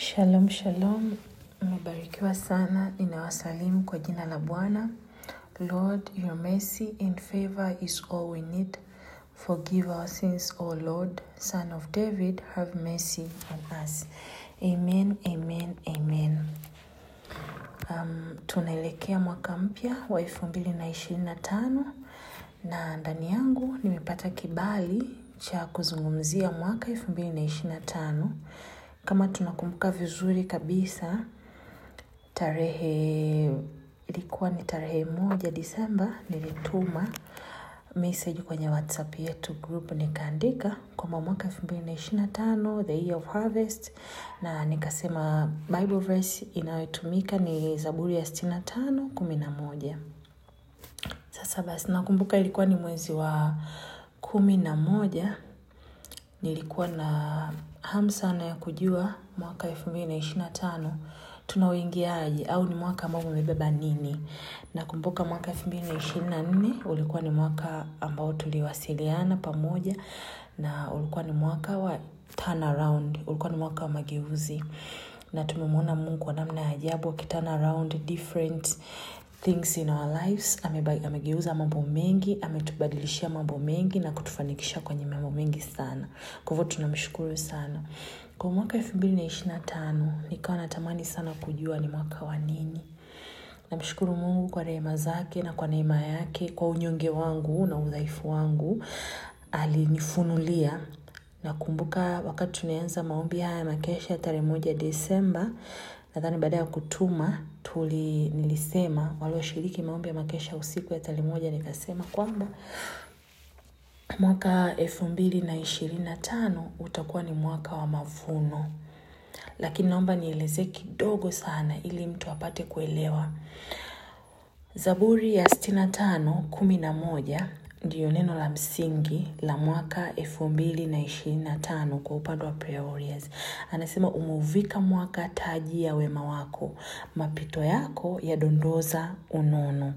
Shalom, shalom. Mmebarikiwa sana. Ninawasalimu kwa jina la Bwana. Lord, your mercy and favor is all we need. Forgive our sins, O Lord, Son of David, have mercy on us. Amen, amen, amen. Um, tunaelekea mwaka mpya wa elfu mbili na ishirini na tano na ndani yangu nimepata kibali cha kuzungumzia mwaka elfu mbili na ishirini na tano kama tunakumbuka vizuri kabisa tarehe ilikuwa ni tarehe moja disemba nilituma message kwenye whatsapp yetu group nikaandika kwamba mwaka elfu mbili na ishirini na tano the year of harvest na nikasema bible verse inayotumika ni zaburi ya sitini na tano kumi na moja sasa basi nakumbuka ilikuwa ni mwezi wa kumi na moja nilikuwa na hamu sana ya kujua mwaka elfu mbili na ishirini na tano tunauingiaje au ni mwaka ambao umebeba nini nakumbuka mwaka elfu mbili na ishirini na nne ulikuwa ni mwaka ambao tuliwasiliana pamoja na ulikuwa ni mwaka wa turnaround ulikuwa ni mwaka wa mageuzi na tumemwona mungu kwa namna ya ajabu akiturn around different things in our lives Ameba, amegeuza mambo mengi ametubadilishia mambo mengi na kutufanikisha kwenye mambo mengi sana kwa hivyo tunamshukuru sana kwa mwaka elfu mbili na ishiri na tano nikawa natamani sana kujua ni mwaka wa nini namshukuru mungu kwa rehema zake na kwa neema yake kwa unyonge wangu na udhaifu wangu alinifunulia nakumbuka wakati tunaanza maombi haya makesha tarehe moja desemba nadhani baada ya kutuma tuli nilisema walioshiriki maombi ya makesha usiku ya tarehe moja nikasema kwamba mwaka elfu mbili na ishirini na tano utakuwa ni mwaka wa mavuno lakini naomba nielezee kidogo sana ili mtu apate kuelewa zaburi ya sitini na tano kumi na moja ndiyo neno la msingi la mwaka elfu mbili na ishirini na tano kwa upande wa prayer warriors anasema umeuvika mwaka taji ya wema wako mapito yako yadondoza unono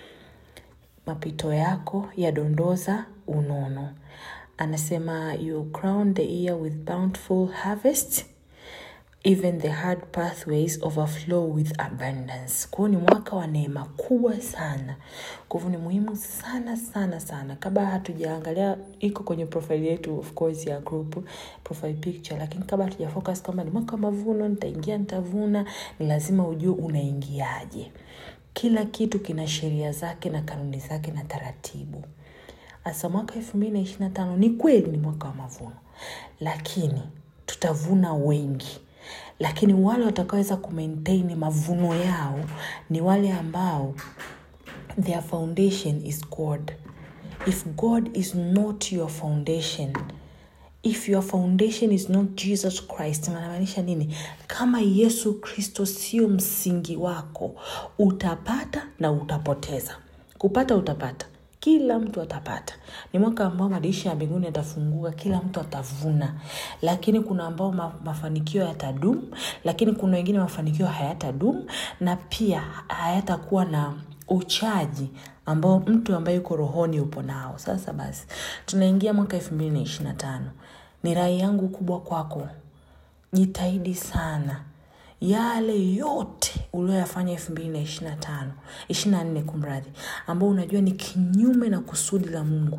mapito yako yadondoza unono anasema you crown the year with bountiful harvest even the hard pathways overflow with abundance kwao ni mwaka wa neema kubwa sana kwa hivyo ni muhimu sana sana sana kabla hatujaangalia iko kwenye profile yetu of course ya group profile picture lakini kabla hatujafocus kwamba ni mwaka wa mavuno nitaingia nitavuna ni lazima ujue unaingiaje kila kitu kina sheria zake na kanuni zake na taratibu hasa mwaka elfu mbili na ishiri na tano ni kweli ni mwaka wa mavuno lakini tutavuna wengi lakini wale watakaoweza kumaintain mavuno yao ni wale ambao their foundation is god if god is not your foundation if your foundation is not jesus christ manamaanisha nini kama yesu kristo sio msingi wako utapata na utapoteza kupata utapata kila mtu atapata ni mwaka ambao madirisha ya mbinguni yatafunguka kila mtu atavuna lakini kuna ambao ma, mafanikio yatadumu lakini kuna wengine mafanikio hayatadumu na pia hayatakuwa na uchaji ambao mtu ambaye yuko rohoni upo nao sasa basi tunaingia mwaka elfu mbili na ishiri na tano ni rai yangu kubwa kwako jitahidi sana yale yote ulioyafanya elfu mbili na ishiri na tano ishiri na nne kumradhi ambao unajua ni kinyume na kusudi la mungu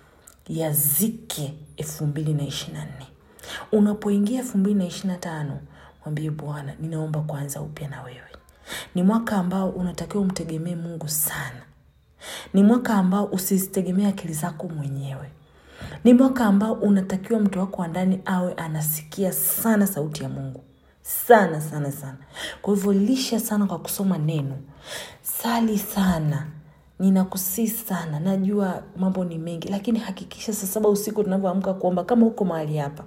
yazike elfu mbili na ishiri na nne unapoingia elfu mbili na ishiri na tano mwambie bwana ninaomba kuanza upya na wewe ni mwaka ambao unatakiwa umtegemee mungu sana ni mwaka ambao usizitegemee akili zako mwenyewe ni mwaka ambao unatakiwa mtu wako wa ndani awe anasikia sana sauti ya mungu sana sana sana kwa hivyo lisha sana kwa kusoma neno sali sana ninakusii sana najua mambo ni mengi lakini hakikisha saa saba usiku tunavyoamka kuomba kama huko mahali hapa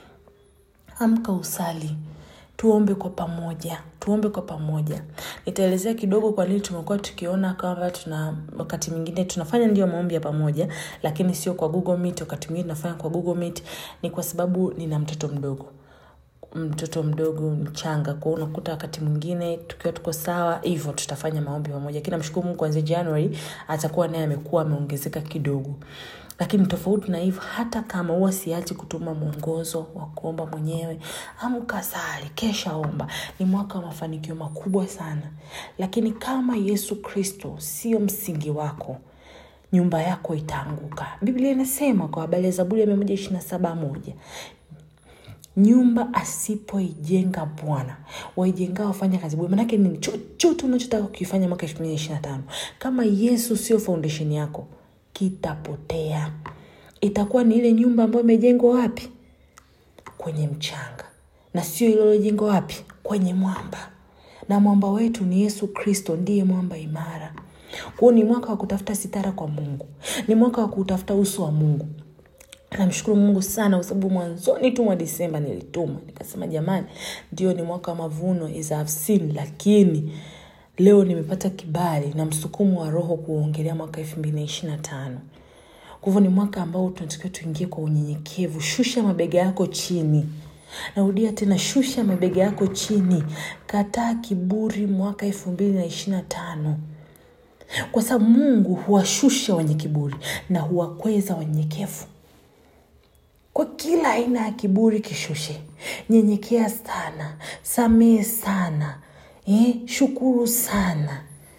amka usali tuombe kwa pamoja tuombe kwa pamoja nitaelezea kidogo kwa nini tumekuwa tukiona kwamba tuna wakati mwingine tunafanya ndio maombi ya pamoja lakini sio kwa google meet wakati mwingine tunafanya kwa google meet ni kwa sababu nina mtoto mdogo mtoto mdogo mchanga kwao unakuta wakati mwingine tukiwa tuko sawa hivyo tutafanya maombi pamoja lakini namshukuru mungu kuanzia january atakuwa naye amekuwa ameongezeka kidogo lakini tofauti na hivyo hata kama huwa siachi kutuma mwongozo wa kuomba mwenyewe amka sali kesha omba ni mwaka wa mafanikio makubwa sana lakini kama yesu kristo sio msingi wako nyumba yako itaanguka biblia inasema kwa habari ya zaburi ya mia moja ishiri na saba moja nyumba asipoijenga bwana waijengao wafanya kazi bure manake nini chochote unachotaka kukifanya mwaka elfu mbili ishiri na tano kama yesu sio foundation yako kitapotea itakuwa ni ile nyumba ambayo imejengwa wapi kwenye mchanga na sio ililojengwa wapi kwenye mwamba na mwamba wetu ni yesu kristo ndiye mwamba imara kwao ni mwaka wa kutafuta sitara kwa mungu ni mwaka wa kutafuta uso wa mungu namshukuru mungu sana kwa sababu mwanzoni tu mwa disemba nilituma nikasema jamani ndio ni mwaka wa mavuno as I've seen lakini leo nimepata kibali na msukumo wa roho kuongelea mwaka elfu mbili na ishiri na tano kwa hivyo ni mwaka ambao tunatakiwa tuingie kwa unyenyekevu shusha mabega yako chini narudia tena shusha mabega yako chini kataa kiburi mwaka elfu mbili na ishiri na tano kwa sababu mungu huwashusha wenye kiburi na huwakweza wanyenyekevu kwa kila aina ya kiburi kishushe nyenyekea sana samehe sana eh, shukuru sana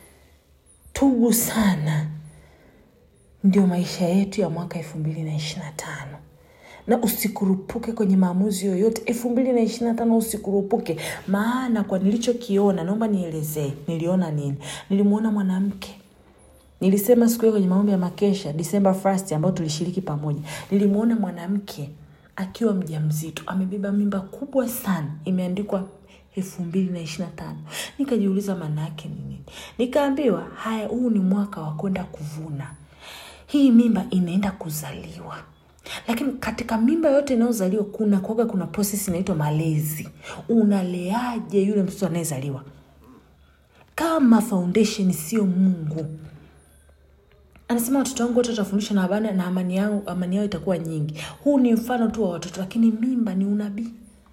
tubu sana ndio maisha yetu ya mwaka elfu mbili na ishiri na tano na usikurupuke kwenye maamuzi yoyote elfu mbili na ishiri na tano usikurupuke maana kwa nilichokiona naomba nielezee niliona nini nilimwona mwanamke nilisema siku hiyo kwenye maombi ya makesha disemba first ambayo tulishiriki pamoja nilimwona mwanamke akiwa mja mzito amebeba mimba kubwa sana imeandikwa elfu mbili na ishiri na tano nikajiuliza maana yake ni nini nikaambiwa haya huu ni mwaka wa kwenda kuvuna hii mimba inaenda kuzaliwa lakini katika mimba yote inayozaliwa kuna kuaga kuna proses inaitwa malezi unaleaje yule mtoto anayezaliwa kama foundation sio mungu anasema watoto wangu wote watafundishwa na habana na amani yao, amani yao itakuwa nyingi huu ni mfano tu wa watoto lakini mimba ni unabii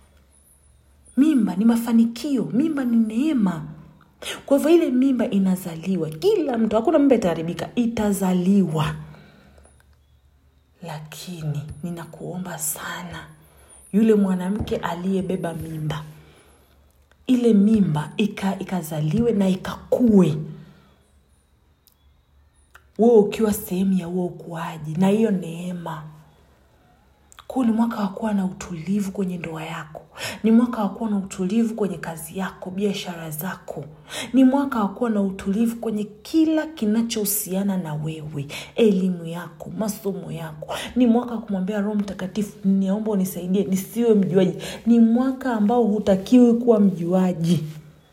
mimba ni mafanikio mimba ni neema kwa hivyo ile mimba inazaliwa kila mtu hakuna mimba itaharibika itazaliwa lakini ninakuomba sana yule mwanamke aliyebeba mimba ile mimba ika, ikazaliwe na ikakue wewe ukiwa sehemu ya huo ukuaji na hiyo neema kuu ni mwaka wa kuwa na utulivu kwenye ndoa yako ni mwaka wa kuwa na utulivu kwenye kazi yako biashara zako ni mwaka wa kuwa na utulivu kwenye kila kinachohusiana na wewe elimu yako masomo yako ni mwaka wa kumwambia roho mtakatifu niomba unisaidie nisiwe mjuaji ni mwaka ambao hutakiwi kuwa mjuaji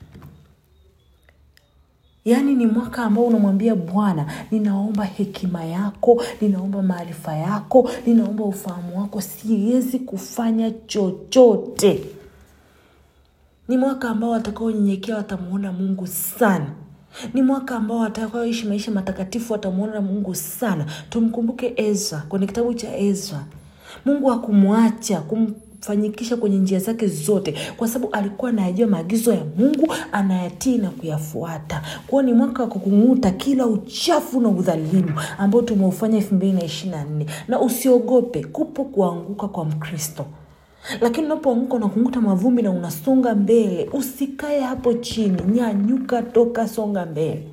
yaani ni mwaka ambao unamwambia bwana ninaomba hekima yako ninaomba maarifa yako ninaomba ufahamu wako siwezi kufanya chochote ni mwaka ambao watakaonyenyekea watamwona mungu sana ni mwaka ambao watakaoishi maisha matakatifu watamwona mungu sana tumkumbuke ezra kwenye kitabu cha ezra mungu hakumwacha kum fanyikisha kwenye njia zake zote kwa sababu alikuwa anayajua maagizo ya mungu anayatii na kuyafuata kwao ni mwaka wa kukung'uta kila uchafu na udhalimu ambao tumeufanya elfu mbili na ishiri na nne na usiogope kupo kuanguka kwa mkristo lakini unapoanguka unakung'uta mavumbi na unasonga mbele usikae hapo chini nyanyuka toka songa mbele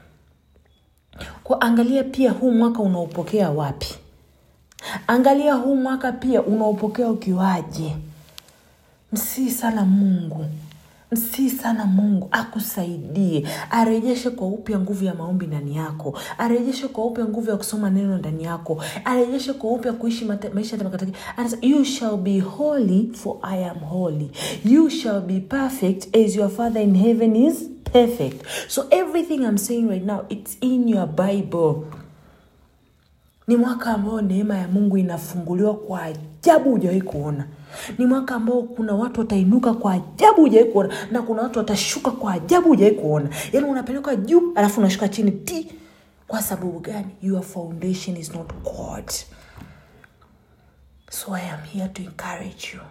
kwa angalia pia huu mwaka unaopokea wapi angalia huu mwaka pia unaopokea ukiwaje msii sana mungu msii sana mungu akusaidie arejeshe kwa upya nguvu ya maombi ndani yako arejeshe kwa upya nguvu ya kusoma neno ndani yako arejeshe kwa upya kuishi mata, maisha matakatifu anasema you shall be holy for i am holy you shall be perfect as your father in heaven is perfect so everything i'm saying right now it's in your bible ni mwaka ambao neema ya mungu inafunguliwa kwa ajabu hujawahi kuona ni mwaka ambao kuna watu watainuka kwa ajabu hujawahi kuona na kuna watu watashuka kwa ajabu hujawahi kuona yaani unapelekwa juu alafu unashuka chini ti kwa sababu gani your foundation is not god so i am here to encourage you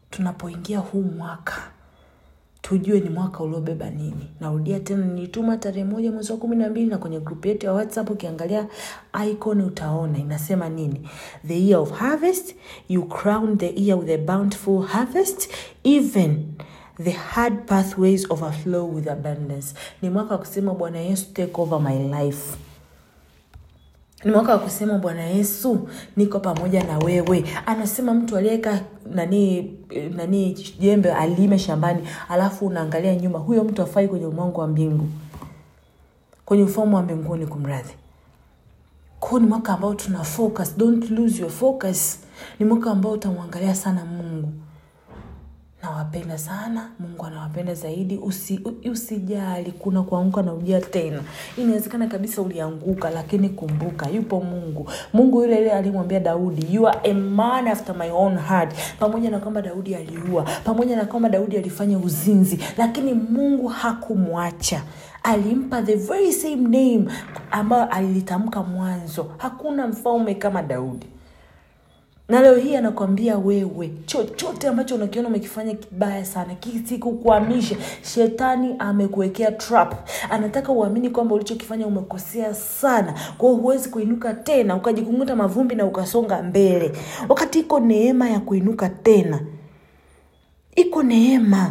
tunapoingia huu mwaka tujue ni mwaka uliobeba nini narudia tena nilituma tarehe moja mwezi wa kumi na mbili na kwenye grupu yetu ya whatsapp ukiangalia icon utaona inasema nini the year of harvest you crown the year with a bountiful harvest even the hard pathways overflow with abundance ni mwaka wa kusema bwana yesu take over my life ni mwaka wa kusema bwana yesu niko pamoja na wewe anasema mtu aliyeweka nani nani jembe alime shambani alafu unaangalia nyuma huyo mtu afai kwenye umangu wa mbingu kwenye ufamu wa mbinguni kumradhi kwao ni mwaka ambao tuna focus don't lose your focus ni mwaka ambao utamwangalia sana mungu nawapenda sana mungu anawapenda zaidi Usi, usijali kuna kuanguka na ujia tena inawezekana kabisa ulianguka lakini kumbuka yupo mungu mungu yule yule alimwambia daudi you are a man after my own heart pamoja na kwamba daudi aliua pamoja na kwamba daudi alifanya uzinzi lakini mungu hakumwacha alimpa the very same name ambayo alilitamka mwanzo hakuna mfalme kama daudi na leo hii anakwambia wewe chochote ambacho unakiona umekifanya kibaya sana kisikukwamishe shetani amekuwekea trap anataka uamini kwamba ulichokifanya umekosea sana kwao huwezi kuinuka tena ukajikunguta mavumbi na ukasonga mbele wakati iko neema ya kuinuka tena iko neema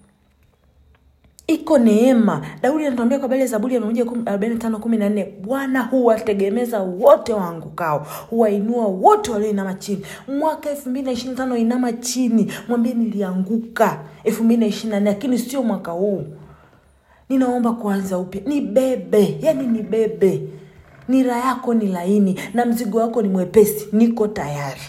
iko neema daudi anatuambia kwa habari ya zaburi ya mia moja arobaini na tano kumi na nne bwana huwategemeza wote waangukao huwainua wote walioinama chini mwaka elfu mbili na ishiri na tano inama chini mwambie nilianguka elfu mbili na ishiri na nne lakini sio mwaka huu ninaomba kuanza upya ni bebe yani ni bebe nira yako ni laini na mzigo wako ni mwepesi niko tayari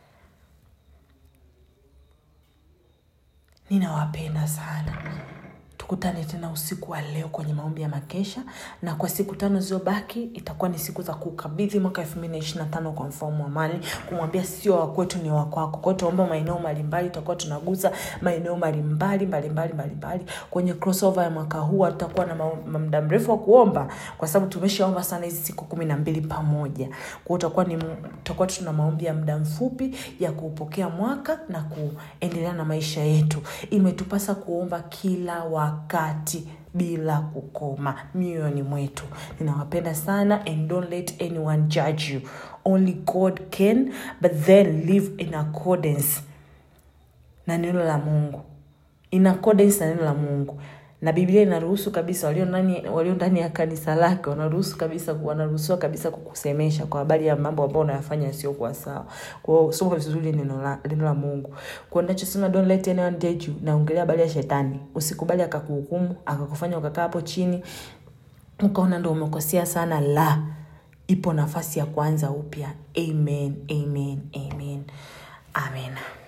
ninawapenda sana tukutane tena usiku wa leo kwenye maombi ya makesha na kwa siku tano zilizobaki itakuwa ni siku za kukabidhi mwaka elfu mbili na ishiri na tano kwa mfalme wa amani kumwambia sio wakwetu ni wakwako kwao tunaomba maeneo mbalimbali tutakuwa tunaguza maeneo mbalimbali mbalimbali mbalimbali kwenye crossover ya mwaka huu tutakuwa na muda mrefu wa kuomba kwa sababu tumeshaomba sana hizi siku kumi na mbili pamoja kwao utakuwa ni tutakuwa tuna maombi ya muda mfupi ya kuupokea mwaka na kuendelea na maisha yetu imetupasa kuomba kila wa wakati bila kukoma mioyoni mwetu ninawapenda sana and don't let anyone judge you only god can but then live in accordance na neno la mungu in accordance na neno la mungu na biblia inaruhusu kabisa walio ndani walio ndani ya kanisa lake wanaruhusu kabisa wanaruhusiwa kabisa kukusemesha kwa habari ya mambo ambayo unayafanya yasiokuwa sawa kwao soma vizuri neno la, neno la mungu kwao nachosema don't let anyone judge you naongelea habari ya shetani usikubali akakuhukumu akakufanya ukakaa hapo chini ukaona ndo umekosea sana la ipo nafasi ya kuanza upya amen amen amen amen